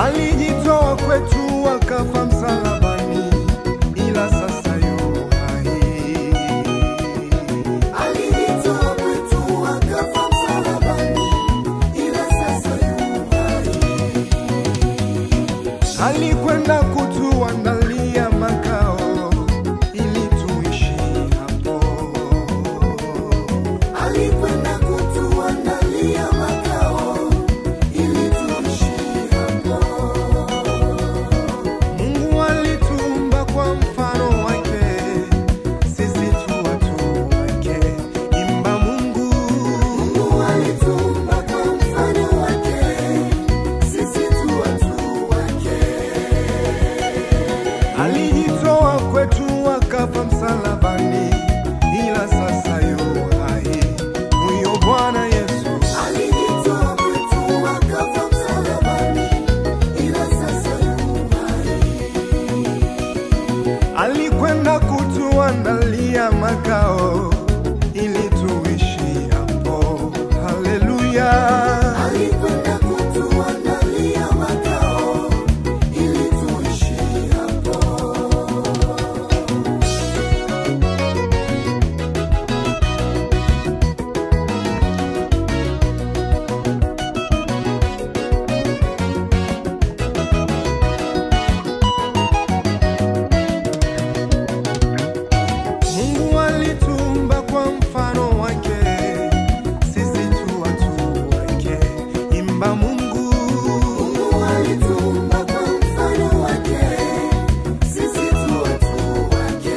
alijitoa kwetu akafa msalabani, ila sasa yu hai. Alijitoa kwetu akafa msalabani, ila sasa yu hai. alikwenda kutuandalia makao ili tuishi hapo. Alikwenda kutuandalia makao ili tuishi hapo. Mungu alituumba kwa mfano wake, sisi tu watu wake. Imba Mungu, Mungu alituumba kwa mfano wake, sisi tu watu wake. alijitoa kwetu akafa msalabani, ila sasa yu hai. Huyo Bwana Yesu Alijitoa kwetu akafa msalabani, ila sasa yu hai. alikwenda kutuandalia makao ili tuishi hapo. Haleluya! Alikwenda kutuandalia makao ili tuishi hapo. Mungu alituumba kwa mfano wake, sisi tu watu wake. Imba Mungu, Mungu alituumba kwa mfano wake, sisi tu watu wake.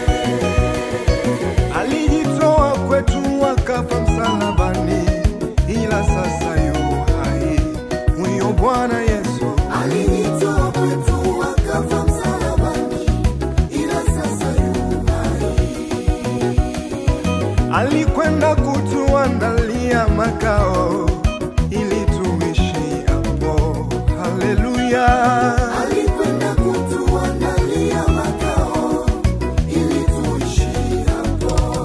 alijitoa kwetu akafa msalabani, ila sasa yu hai. Huyo Bwana Yesu Alijitoa kwetu akafa msalabani, ila sasa yu hai. alikwenda kutuandalia makao ili tuishi hapo. Haleluya! Alikwenda kutuandalia makao ili tuishi hapo.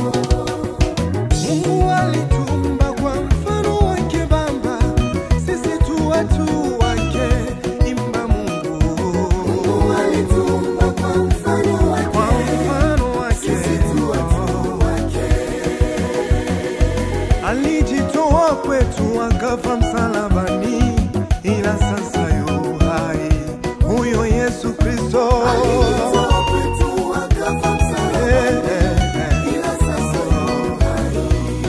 Mungu alituumba kwa mfano wake Baba, sisi tu watu wake. Imba Mungu, Mungu alituumba kwa mfano kwa wake, mfano wake sisi tu watu wake. alijitoa kwetu akafa msalabani, ila sasa yu hai. Huyo Yesu Kristo Alijitoa kwetu akafa Eh, msalabani, eh, eh. ila sasa yu hai.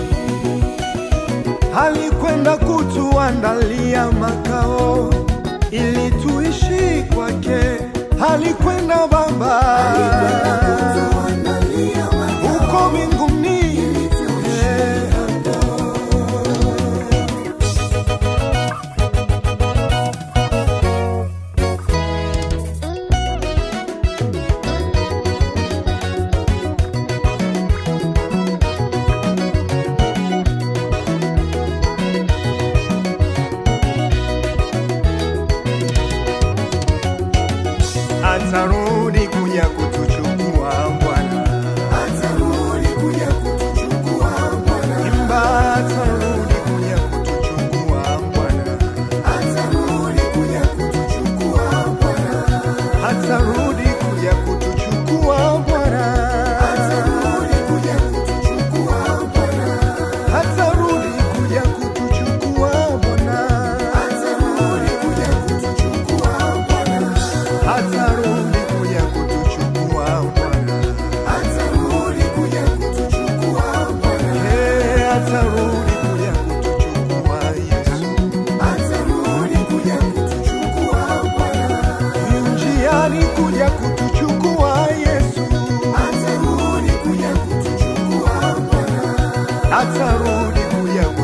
alikwenda kutuandalia makao ili tuishi kwake. Alikwenda Baba Kutuandalia makao huko mbinguni. ili tuishi Eh, atarudi kuja kutuchukua Bwana, Atarudi kuja kutuchukua Bwana. imba atarudi kuja kutuchukua Bwana, Atarudi kuja kutuchukua Bwana. atarudi kuja kutuchukua Bwana, Atarudi kuja kutuchukua Bwana. atarudi kuja kutuchukua Bwana, Atarudi kuja kutuchukua Bwana. atarudi kuja kutuchukua Bwana, Atarudi kuja kutuchukua Bwana. Eh, atarudi kuja kutuchukua Yesu, Atarudi kuja kutuchukua Bwana. yu njiani kuja kutuchukua Yesu, Atarudi kuja kutuchukua Bwana. atarudi kuja